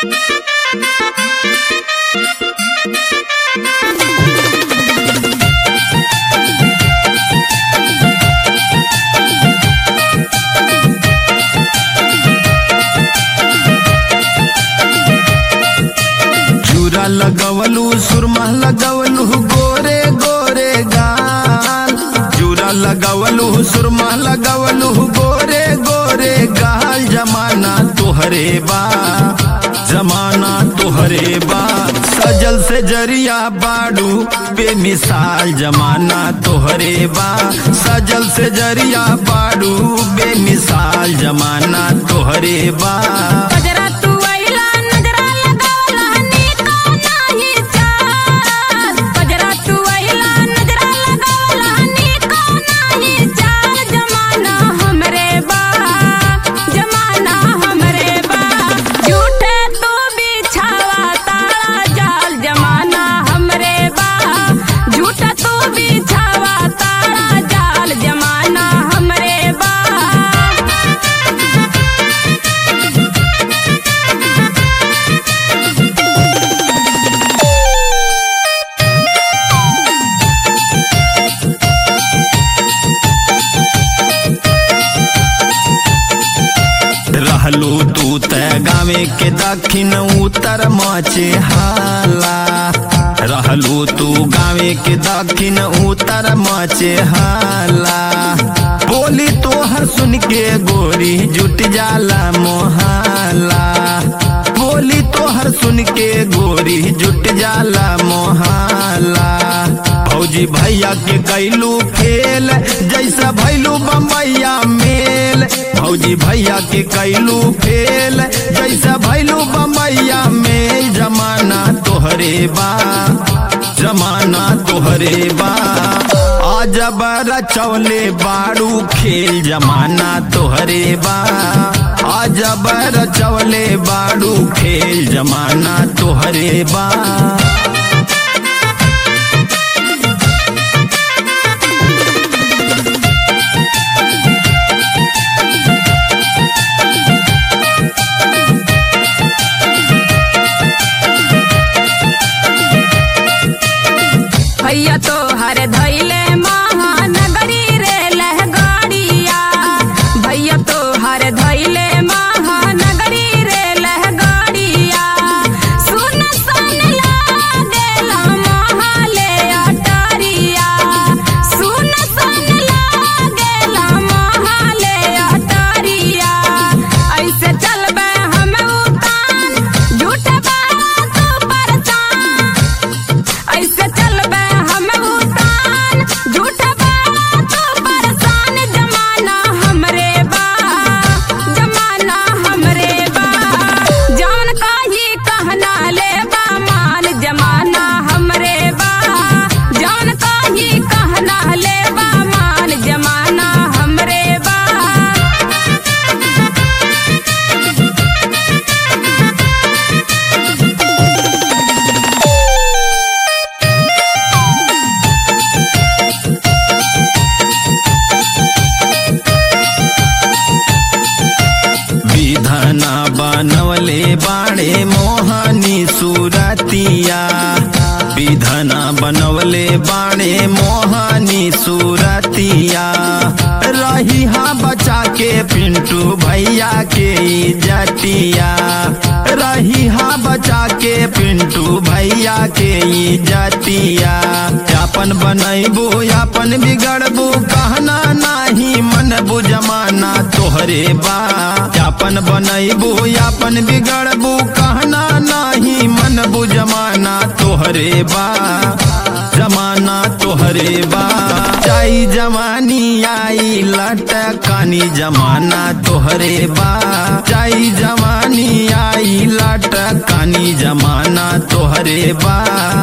चूरा लगवलू सुरमा लगवलू गोरे गोरे गाल चूरा लगवलू सुरमा लगवलू गोरे गोरे गाल जमाना तोहरे बा जमाना तोहरे बा सजल से जरिया बाड़ू बेमिसाल जमाना तोहरे बा सजल से जरिया बाड़ू बेमिसाल जमाना तोहरे बा गजरा तू आइला नजरा लगावला नीका नाही चाल गजरा तू आइला नजरा लगावला नीका नाही चाल जमाना हमरे बा जमाना हमरे बा झूठे तू बिछावा तारा जाल जमाना हमरे बा झूठा तू बिछावा तारा जाल जमाना हमरे बा रहलू तू त गावे के दक्षिण उत्तर मचे हाला रहलू तू गावे के दक्षिण उत्तर मचे हाला बोली तोहर सुन के गोरी जुट जाला मोहाला बोली तोहर सुन के गोरी जुट जाला मोहाला भौजी भैया के कैलू फेल जैसा भैलू बम्बैया मेल भौजी भैया के कैलू फेल जैसा भैलू बम्बैया मेल जमाना तोहरे बा जमाना तोहरे बा आज रचौले बाड़ू खेल जमाना तोहरे बा आज रचौले बाड़ू खेल जमाना तोहरे बा भैया तो हर धैले महानगरी रे लहगाड़िया भैया तो हर धैले महानगरी रे लहगाड़िया सुन सन लागेला महाले अटारिया सुन सन लागेला महाले अटारिया ऐसे चलबे हम उतान झूठ बात परचान ऐसे चलबे हम उतान झूठ बात परेशान जमाना हमरे बा जमाना हमरे बा जान काही कहना ले बा मान जमाना हमरे बा जान काही कहना ले बा मान जमाना हमरे बा विधना बनवले बाड़े मोहनी सूरतिया विधना बनवले बाड़े मोहनी सूरतिया रही हाँ बचा के पिंटू भैया के इज्जतिया रही हाँ बचा के पिंटू भैया के इज्जतिया अपन बनैबू अपन बिगड़बू कहना नाही मन बुझमाना तोहरे बा अपन बनैबू अपन बिगड़बू कहना नाही मन बुझमाना तोहरे बा जमाना तोहरे बा जाई जवानी आई लटकानी जमाना तोहरे बा जाई जवानी आई लटकानी जमाना तोहरे बा